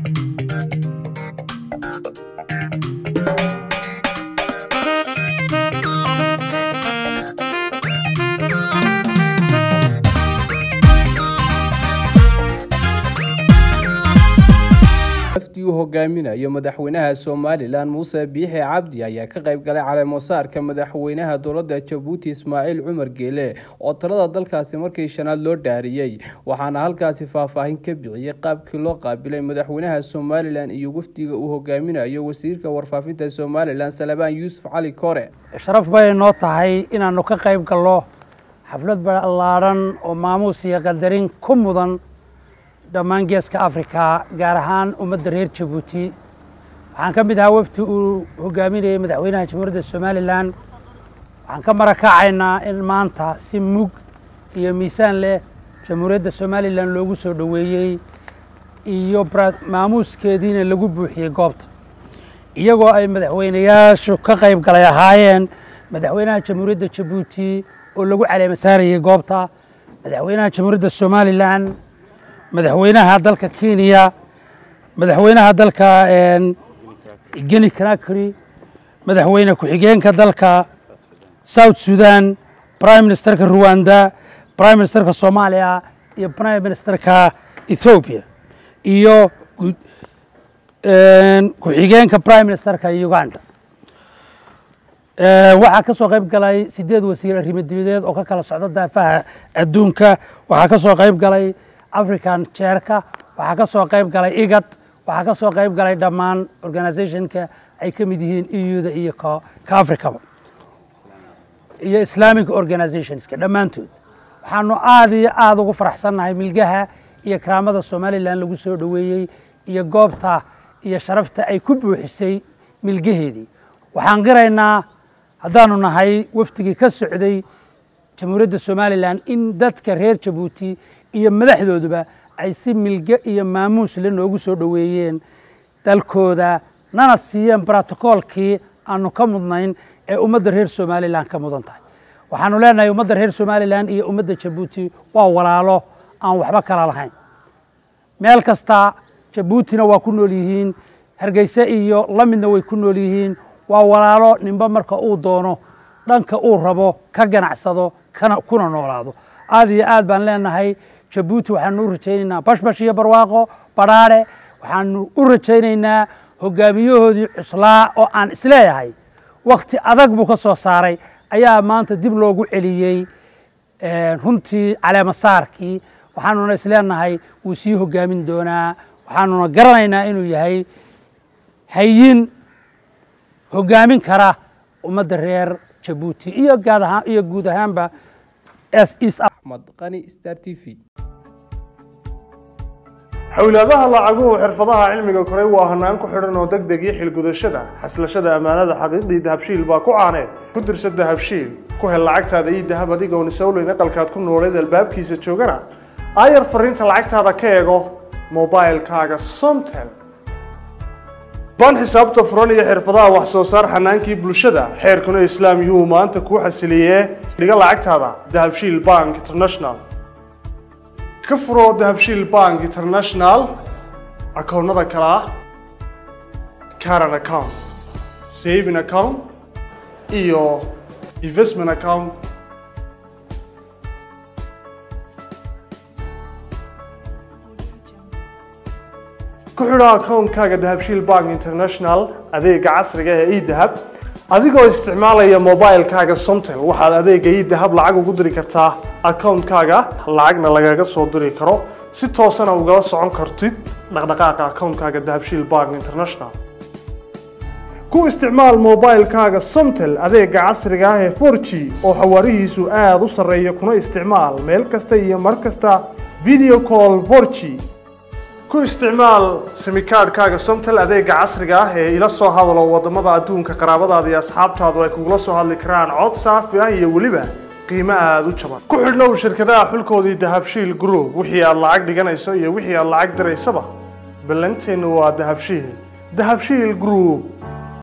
wafdi uu hogaaminayo madaxweynaha somalilan muuse biixi cabdi ayaa ka qayb galay caleemasaarka madaxweynaha dowladda jabuuti ismaaciil cumar geele oo talada dalkaasi markii shanaad loo dhaariyey waxaana halkaasi faahfaahin ka bixiyey qaabkii loo qaabilay madaxweynaha somalilan iyo wafdiga uu hogaaminayo wasiirka warfaafinta somalilan salabaan yuusuf cali kore sharaf bay noo tahay inaannu ka qayb gallo xaflad ballaadhan oo maamuus iyo qadarin ku mudan dhammaan geeska afrika gaar ahaan ummadda reer jabuuti waxaan ka mid ahaa wafdi uu hogaaminayay madaxweynaha jamhuuriyadda somalilan waxaan ka marakacaynaa in maanta si mug iyo miisaan leh jamhuuriyadda somalilan loogu soo dhoweeyey iyo maamuuskeediina lagu buuxiyey goobta iyagoo ay madaxweynayaashu ka qayb galay ahaayeen madaxweynaha jamhuuriyadda jabuuti oo lagu caleema saarayey goobta madaxweynaha jamhuuriyadda somalilan madaxweynaha dalka kenya madaxweynaha dalka geni conakry madaxweyne ku-xigeenka dalka south sudan prime ministerka ruwanda prime ministerka soomaaliya iyo prime ministerka ethoobiya iyo ku-xigeenka prime ministerka uganda waxaa ka soo qayb galay sideed wasiir arrimo dibadeed oo ka kala socda daafaha adduunka waxaa ka soo qayb galay african jeerka waxaa ka soo qayb galay igad waxaa ka soo qayb galay dhammaan organizationka ay ka mid yihiin euda iyo ka africaba iyo islamic organizationska dhammaantood waxaanu aada iyo aada ugu faraxsannahay milgaha iyo karaamada somalilan lagu soo dhoweeyey iyo goobta iyo sharafta ay ku buuxisay milgaheedii waxaan qiraynaa haddaanu nahay wafdigii ka socday jamhuuriyadda somalilan in dadka reer jabuuti iyo madaxdooduba ay si milge iyo maamuus le noogu soo dhoweeyeen dalkooda nana siiyeen brotocoolkii aanu ka mudnayn ee ummadda reer somalilan ka mudan tahay waxaanu leenahay ummadda reer somalilan iyo ummadda jabuuti waa walaalo aan waxba kala lahayn meel kasta jabuutina waa ku nool yihiin hargeyse iyo la midna way ku nool yihiin waa walaalo ninba marka uu doono dhanka uu rabo ka ganacsado kuna noolaado aad iyo aad baan leenahay jabuuti waxaanu u rajaynaynaa bashbash iyo barwaaqo badhaadhe waxaanu u rajaynaynaa hogaamiyahoodii cuslaa oo aan isleeyahay wakti adag buu ka soo saaray ayaa maanta dib loogu celiyey runtii caleemasaarkii waxaanuna isleenahay wuu sii hogaamin doonaa waxaanuna garanaynaa inuu yahay hayin hogaamin kara ummadda reer jabuuti iyo iyo guud ahaanba axmed qani star t v xowlaadaha lacaguhu xirfadaha cilmiga koray waa hanaan ku xidhan oo deg deg iyo xilgudashada xaslashada ammaanada xaqiiqdii dahabshiil baa ku caaneed ku dirsa dahabshiil ku hel lacagtaada ii dahab adigoon isowleyn aqalkaad ku nooleed albaabkiisa joogana aayar fariinta lacagtaada ka eego mobilkaaga somtel baan xisaabta furan iyo xirfadaha wax soo saar xanaankii bulshada xeerkuna islaam yuhuu maanta kuu xasiliyee dhiga lacagtaada dahabshiil bank international ka furo dahabshiil bank international akoonnada kale ah caran account saving account iyo investment account ku xidho akoonkaaga dahabshiil bank international adeega casriga ee edahab adigoo isticmaalaya mobilkaaga somtel waxaad adeega edahab lacag ugu diri kartaa akoonkaaga lacagna lagaga soo diri karo si toosana ugala socon kartid dhaqdhaqaaqa akoonkaaga dahabshiil bank international ku isticmaal mobilkaaga somtel adeega casriga ah ee 4g oo xawaarihiisu aada u sarreeya kuna isticmaal meel kasta iyo mar kasta video call 4g ku isticmaal simikaadhkaaga somtel adeega casriga ah ee ila soo hadalo wadamada adduunka qaraabadaada iyo asxaabtaadu ay kugula soo hadli karaan cod saafi ah iyo weliba qiimo aada u jaban ku xidhnow shirkadaha xulkoodii dahabshiil group wixii aad lacag dhiganayso iyo wixii aad lacag diraysaba ballanteennu waa dahabshiil dahabshiil group